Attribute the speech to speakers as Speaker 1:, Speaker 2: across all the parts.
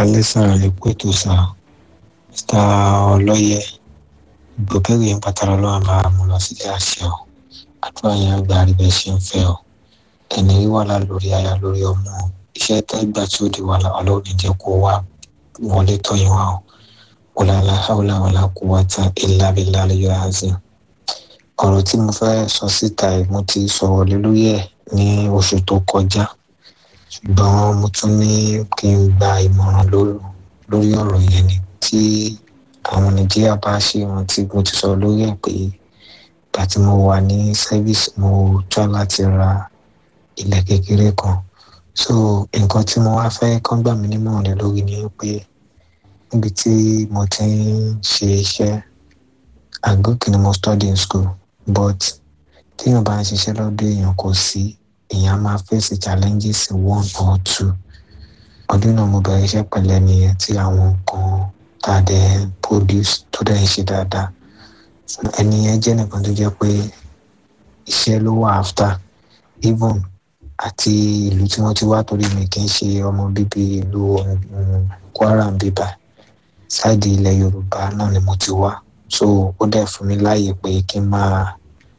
Speaker 1: kalẹ́ sára lè pé tó sá mr ọlọ́yẹ ìgbòkègbè ń pàtàkì ọlọ́run bá mú lọ sílé àṣẹ ọ àdúrà yẹn àgbà rí bẹ́ẹ̀ ṣe ń fẹ́ ọ ẹni rí wàhálà lórí aya lórí ọmọ iṣẹ́ tẹ́gbà tí ó di wàhálà ọlọ́run jẹ́ kó wá wọlé tọ́yìn wá ọ wọláàlá haúlá wàlá kó wá tán ilá bílá lè yọ àzẹ ọ̀rọ̀ tí mo fẹ́ sọ síta ẹ̀ mo ti sọ̀rọ̀ lé lórí ẹ̀ ní oṣù tó kọjá ṣùgbọ́n mo tún ní kí n gba ìmọ̀ràn lórí ọ̀rọ̀ yẹn ni tí àwọn nàìjíríà bá ṣe rántí mo ti sọ lórí ẹ̀ pé ìgbà tí mo wà ní service mo tọ́ láti ra ilẹ̀ kékeré kan so nǹkan tí mo wá fẹ́ kán gbà mí nímọ̀ràn lé lórí ni pé níbi tí mo ti ń ṣe iṣẹ́ àgókè ni mo study in school but téèyàn bá ń ṣiṣẹ́ lọ́dọ̀ èèyàn kò sí èèyàn máa face challenges one or two ọdún náà mo bẹ̀rẹ̀ iṣẹ́ pẹ̀lẹ́ nìyẹn tí àwọn nǹkan tá a dẹ̀ produce tó dẹ̀ ń ṣe dáadáa ẹni yẹn jẹ́ nìkan tó jẹ́ pé iṣẹ́ ló wà after even àti ìlú tí wọ́n ti wá torí mi kì í ṣe ọmọ bíbí ìlú Kwara ń bíbá sáìdì ilẹ̀ Yorùbá náà ni mo ti wá so ó dẹ̀ fún mi láàyè pé kí n máa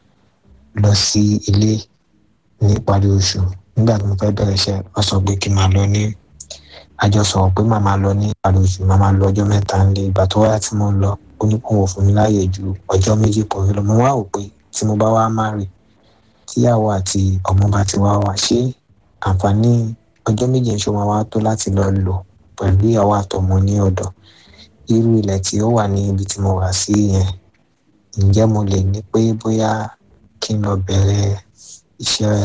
Speaker 1: lọ sí ilé ní ìparí oṣù nígbà tí mo fẹ́ bẹ̀rẹ̀ iṣẹ́ wọ́n sọ pé kí n máa lọ ní àjọ sọ̀rọ̀ pé màá máa lọ ní ìparí oṣù màá máa lọ ọjọ́ mẹ́ta nílé ìgbà tó wáyà tí mo ń lọ ó ní kó wọ́n fún mi láàyè ju ọjọ́ méjì pọ̀ lọ mo wá wò pé tí mo bá wá má rè tíyàwó àti ọmọ bá ti wá wá ṣé àǹfààní ọjọ́ méjì ń ṣe wọn wá tó láti lọ lò pẹ̀lú ìyàwó àtọmọ ní ọ̀dọ̀ irú ilẹ̀ tí ó wà ní ibi tí mo wà sí yẹn ǹjẹ́ mo lè ní pé bóyá kí n lọ bẹ̀rẹ̀ iṣẹ́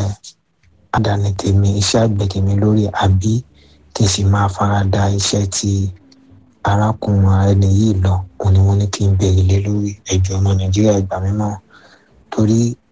Speaker 1: àdáni tèmi iṣẹ́ àgbẹ̀ tèmi lórí àbí kí n sì máa fara da iṣẹ́ tí arákùnrin ẹni yìí lọ òun ni wọ́n ní kí n bẹ̀rẹ̀ lé lórí ẹ̀jọ̀ ọmọ nàìjíríà ìgbà mímọ́ torí